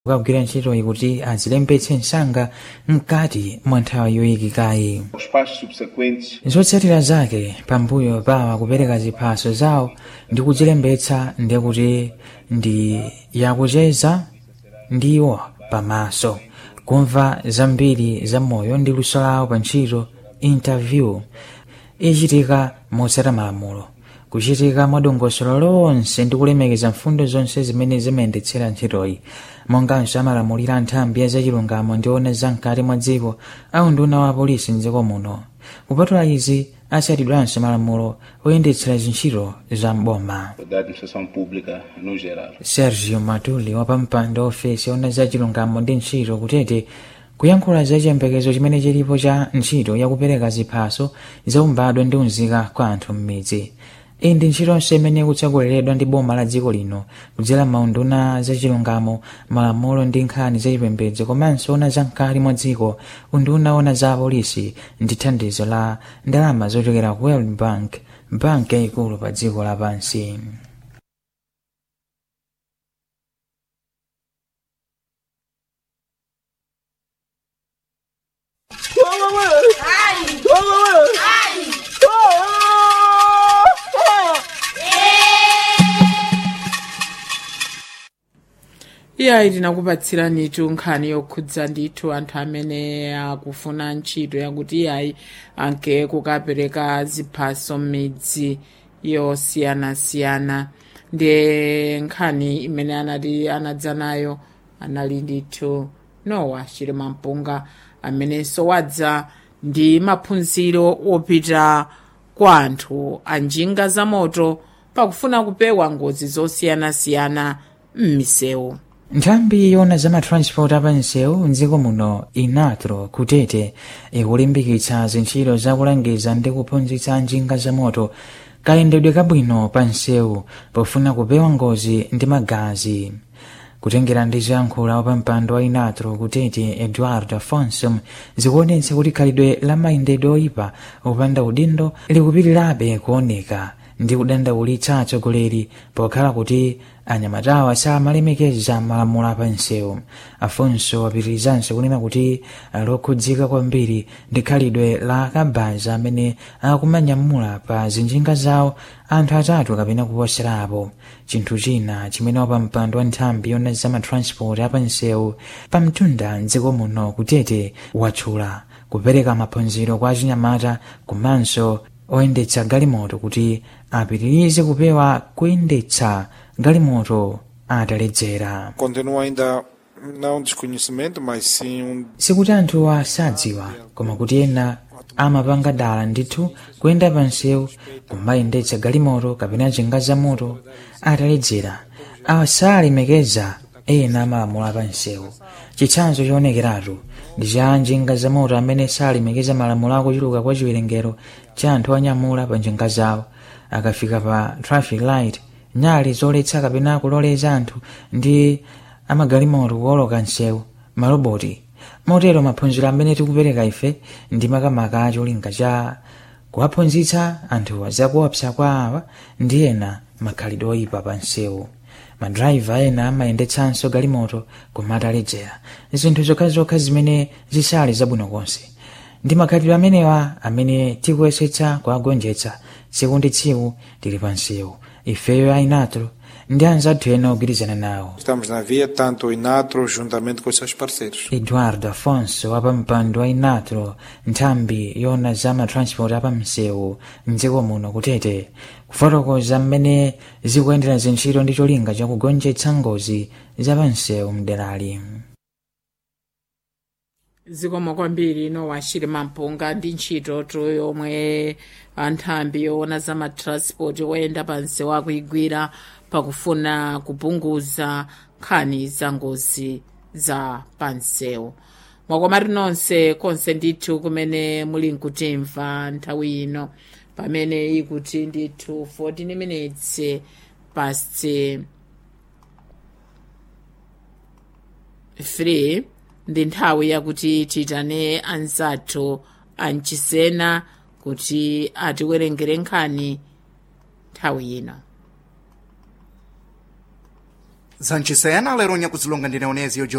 kukagwira ntchitoyi kuti azilembetse msanga mkati mwa nthawi yoyikikayi Os passos subsequentes zotsatira zake pambuyo pawa kupereka ziphaso zawo ndi kuzilembetsa ndiye kuti ndi yakucheza ndiwo pamaso kumva zambiri za moyo ndi luso lawo pa ntchito interview ichitika motsata malamulo kuchitika mwadongosolo lonse ndi kulemekeza mfundo zonse zimene zimayendetsera ntchitoyi monganso amalamulira nthambi ya zachilungamo ndiona zamkati mwa dziko au nduna wa polisi mdziko muno kupatula izi atsatidwanso malamulo oyendetsera zintchito za mboma da administração pública no geral. sergio matuli wapampando ofesi ona za chilungamo ndi ntchito kutete kuyankhula za chiyembekezo chimene chilipo cha ntchito yakupereka ziphaso zaumbadwa ndi unzika kwa anthu m'midzi iyi ndi ntchitonso imene ikutsogoleredwa ndi boma la dziko lino kudzera maunduna za chilungamo malamulo ndi nkhani za chipembedzo komanso ona zamkati mwa dziko unduna ona za polisi ndi thandizo la ndalama zochokera ku world bank banki yayikulu pa dziko lapansi iyayi tinakupatsirani nkhani yokhudza ndithu anthu amene akufuna ntchito yakuti iyayi anke kukapereka ziphaso m'midzi yosiyanasiyana ndiye nkhani imene anati anadza nayo anali ndithu nowa chilima mpunga amenenso wadza ndi maphunziro opita kwa anthu a njinga za moto pakufuna kupewa ngozi zosiyanasiyana m'misewu nthambi yona za matransport apansewu mdziko muno inatro kutete ikulimbikitsa zintchito zakulangiza ndi kuphunzitsa njinga za moto kayendedwe kabwino pa nsewu pofuna kupewa ngozi ndi magazi kutengera ndi zoyankhula wapampando wa inatro kutete eduardo afonso zikuonetsa kuti khalidwe la mayendedwe oyipa opanda udindo likupitirirabe kuoneka ndi kudandaulitsa atsogoleri pokhala kuti anyamatawa samalemekeza malamulo apansewu afonso wapitirizanso kunena kuti lokhudzika kwambiri ndi khalidwe la kabaza amene akumanyamula pa zinjinga zawo anthu atatu kapena kuposerapo chinthu china chimene wapampando wa nthambi yona za matransport apansewu pamtunda mdziko muno kutete watchula kupereka maphunziro kwa achinyamata komanso oyendetsa galimoto kuti apitirize kupewa kuyendetsa galimoto ataledzera Continua ainda não desconhecimento, mas sim um sikuti anthu asadziwa koma kuti ena amapanga dala ndithu kuyenda pansewu kumayendetsa galimoto kapena njinga za moto ataledzera asalemekeza ena amalamulo apansewu chitsanzo choonekeratu ndi cha njinga za moto amene salemekeza malamulo akuchuluka kwa chiwerengero cha anthu anyamula pa njinga zawo akafika pa traffic light nyali zoletsa kapena kuloleza anthu ndi amagalimoto kuoloka nsewu maloboti motero maphunziro amene tikupereka ife ndi makamaka acholinga cha kuwaphunzitsa anthu zakuopsa kwa awa ndi ena makhalidwe oyipa pa nsewu madrayiva ena amayendetsanso galimoto koma ataledzera zinthu zokhazokha zimene zisali zabwino konse ndi makhalidwe amenewa amene tikuyesetsa kuwagonjetsa tsiku ndi tsiku tili pa nsewu ifeyo ainatro ndi anzathu ena ogwirizana nawo Estamos na via, tanto o Inatro juntamente com os seus parceiros. eduardo afonso wapampando wa inatro nthambi yona za matransport apamsewu mdziko muno kutete kufotokoza mmene zikuyendera zintchito ndi cholinga chakugonjetsa ngozi zapamsewu mderali zikomo kwambiri nowa chilima mpunga ndi ntchito tu yomwe anthambi yoona za matransport oyenda pansewu akuigwira pakufuna kupunguza nkhani za ngozi za pansewu mwakomati nonse konse ndithu kumene muli nkutimva nthawi ino pamene ikuti ndithu 14 minutes past 3 ndi nthawi yakuti titane anzathu amchisena kuti atiwerengere nkhani nthawi ino zanchisena lero nyakuzilonga ndi leonezio